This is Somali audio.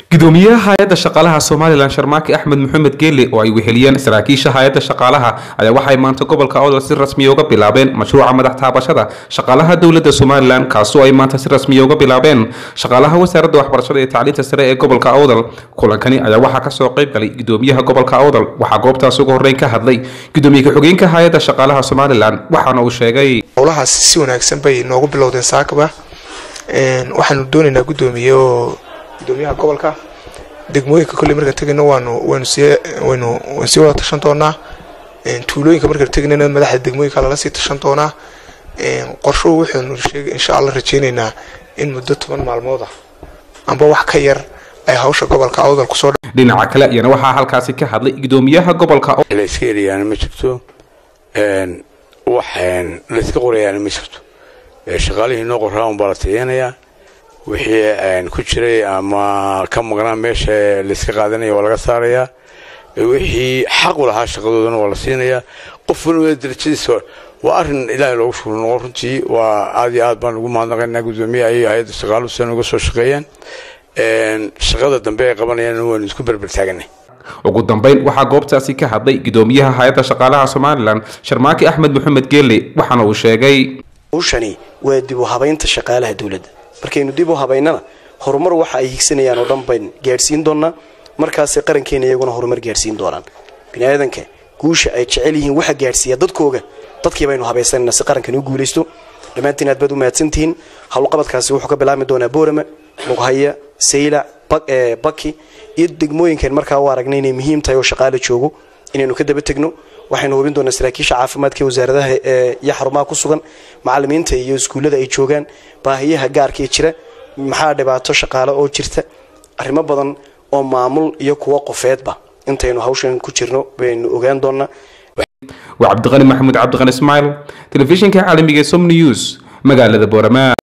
gudoomiyaha hay-adda shaqaalaha somalilan sharmaaki axmed maxamed geele oo ay weheliyeen saraakiisha hay-adda shaqaalaha ayaa waxay maanta gobolka awdal si rasmiya uga bilaabeen mashruuca madax taabashada shaqaalaha dowladda somalilan kaasoo ay maanta si rasmiya uga bilaabeen shaqaalaha wasaaradda waxbarashada iyo tacliinta sare ee gobolka awdal kulankani ayaa waxaa kasoo qayb galay gudoomiyaha gobolka awdal waxaa goobtaas ugu horreyn ka hadlay gudoomiye ku-xigeenka hay-adda shaqaalaha somalilan waxaana uu sheegay howlahaas si wanaagsan bay noogu bilowdeen saakaba waxaanu doonaynaa gudoomiye oo gudoomiyaha gobolka degmooyinka kolley markaan tegayno waanu waynu sii waynu waan sii wada tashan doonaa tuulooyinka markaan tegaynana madaxda degmooyinka lala sii tashan doonaa qorshuhu wuxuunu sheegay insha allah rajeynaynaa in muddo toban maalmood ah amba wax ka yar ay hawsha gobolka awdal kusoo dhinaca kale iyana waxaa halkaasi ka hadlay gudoomiyaha gobolka layska eriyaana ma jirto wax layska qorayaana ma jirto shaqaalihii noo qoraa unbaa la tayeenayaa wixii ku jiray ama ka maqnaa meesha layska qaadanaya waa laga saarayaa wixii xaq u lahaa shaqadoodana waa la siinayaa qof waliba darajadiisa waa arin ilaahay loogu shukro noqon runtii waa aad iyo aad baan ugu mahadnaqaynaa gudoomiyaha iyo hay-adda shaqaaluhu sidan uga soo shaqeeyaan shaqada dambe ay qabanayaan waanu isku berbertaaganay ugu dambeyn waxaa goobtaasi ka hadlay gudoomiyaha hay-adda shaqaalaha somalilan sharmaaki axmed maxamed geele waxaana uu sheegay hawshani waa dib u habaynta shaqaalaha dowladda markaynu dib u habaynana horumar waxa ay higsanayaan oo dhan bayn gaadhsiin doonaa markaasay qarankeena iyaguna horumar gaadhsiin doonaan biniaadanka guusha ay jecel yihiin waxa gaadhsiiya dadkooga dadkii baynu habaysanayna si qarankani u guulaysto dhammaantiin aad baad u mahadsantihiin howlqabadkaasi wuxuu ka bilaabmi doonaa boorama lughaya saylac baki iyo degmooyinkan markaa u aragnay inay muhiim tahay oo shaqaala joogo inaynu ka daba tegno waxaynu hubin doonaa saraakiisha caafimaadka wasaaradaha iyo xarumaha ku sugan macalimiinta iyo iskuullada ay joogaan baahiyaha gaarka ee jira maxaa dhibaato shaqaale oo jirta arrimo badan oo maamul iyo kuwo qofeedba intaynu hawshan ku jirno baynu ogaan doonaa waa cabdiqani maxamuud cabdiqani ismaail telefishinka caalamiga som news magaalada boorama